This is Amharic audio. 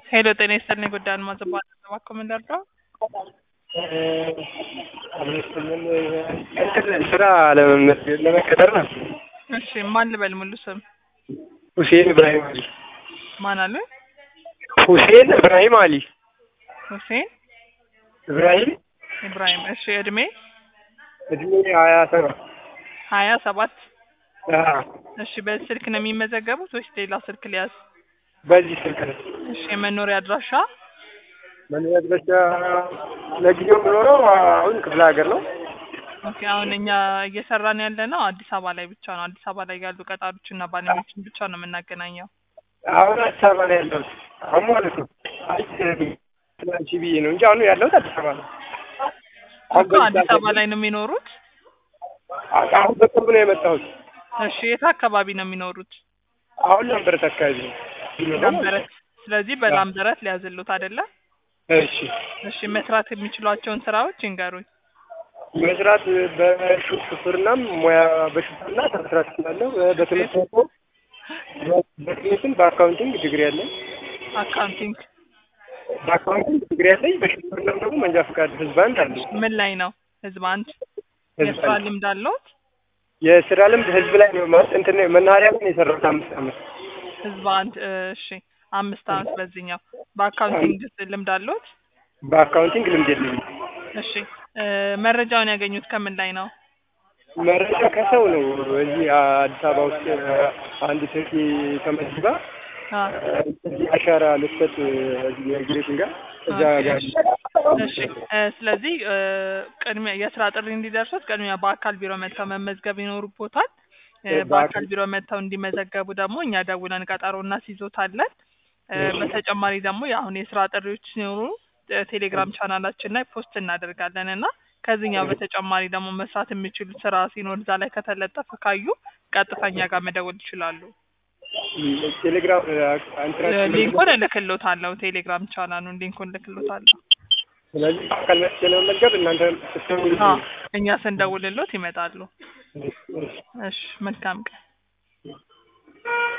ሄሎ ጤና ይስጥልኝ ጉዳይ አልማዝ እባላለሁ እባክዎ ምን ልርዳዎ? እንትን ስራ ለመመዝገብ ለመቀጠር ነው። እሺ ማን ልበል ሙሉ ስም? ሁሴን እብራሂም አሊ። ማን አለ? ሁሴን እብራሂም አሊ። ሁሴን እብራሂም ኢብራሂም። እሺ እድሜ? እድሜ ሀያ ሰባት ሀያ ሰባት አዎ፣ እሺ በዚህ ስልክ ነው የሚመዘገቡት ወይስ ሌላ ስልክ ሊያዝ? በዚህ ስልክ ነው። እሺ የመኖሪያ አድራሻ? መኖሪያ አድራሻ ለጊዜው የምኖረው አሁን ክፍለ ሀገር ነው። ኦኬ አሁን እኛ እየሰራን ያለ ነው አዲስ አበባ ላይ ብቻ ነው። አዲስ አበባ ላይ ያሉ ቀጣሪዎችና ባለሙያዎችን ብቻ ነው የምናገናኘው። አሁን አዲስ አበባ ነው ያለሁት አሁን ማለት ነው። ትናንቺ ብዬ ነው እንጂ አሁን ያለሁት አዲስ አበባ ነው። እኮ አዲስ አበባ ላይ ነው የሚኖሩት? አሁን በቅርብ ነው የመጣሁት። እሺ የት አካባቢ ነው የሚኖሩት? አሁን ላምበረት አካባቢ ነው። ላምበረት። ስለዚህ በላምበረት ሊያዝሉት አይደለ? እሺ እሺ መስራት የሚችሏቸውን ስራዎች ይንገሩኝ። መስራት በሹፍርናም ሙያ በሹፍርና መስራት እችላለሁ። በትምህርት ደግሞ በትምህርትም በአካውንቲንግ ዲግሪ አለኝ። አካውንቲንግ በአካውንቲንግ ዲግሪ አለኝ። በሹፍርናም ደግሞ መንጃ ፈቃድ ህዝብ አንድ አለኝ። ምን ላይ ነው? ህዝብ አንድ ህዝብ የስራ አንድ። ልምድ አለዎት? የስራ ልምድ ህዝብ ላይ ነው ማለት እንትን መናኸሪያ ላይ ነው የሰራሁት አምስት ዓመት። ህዝብ አንድ እሺ አምስት አመት በዚህኛው በአካውንቲንግ ልምድ አለዎት? በአካውንቲንግ ልምድ የለኝም። እሺ እ መረጃውን ያገኙት ከምን ላይ ነው? መረጃ ከሰው ነው። እዚህ አዲስ አበባ ውስጥ አንድ ሴት ተመዝግባ አ እዚህ አሻራ ልትሰጥ እዚህ የኢሚግሬሽን ጋር እዛ ጋር እሺ እ ስለዚህ እ ቅድሚያ የስራ ጥሪ እንዲደርሱት ቅድሚያ በአካል ቢሮ መጥተው መመዝገብ ይኖርቦታል። እ በአካል- በአካል ቢሮ መጥተው እንዲመዘገቡ ደግሞ እኛ ደውለን ቀጠሮ እናስይዞታለን። እ በተጨማሪ ደግሞ የአሁን የስራ ጥሪዎች ሲኖሩ እ ቴሌግራም ቻናላችን ላይ ፖስት እናደርጋለን እና ከዚህኛው በተጨማሪ ደግሞ መስራት የሚችሉት ስራ ሲኖር እዛ ላይ ከተለጠፈ ካዩ ቀጥታ እኛ ጋር መደወል ይችላሉ። ቴሌግራም እ አንትራክሽን ሊንኩን እልክሎታለሁ። ቴሌግራም ቻናሉን ሊንኩን እልክሎታለሁ። ስለዚህ በአካል መጥቼ ለመመዝገብ እናንተ ስትደውሉ አዎ እኛ ስንደውልሎት ይመጣሉ። እሺ መልካም ቀን።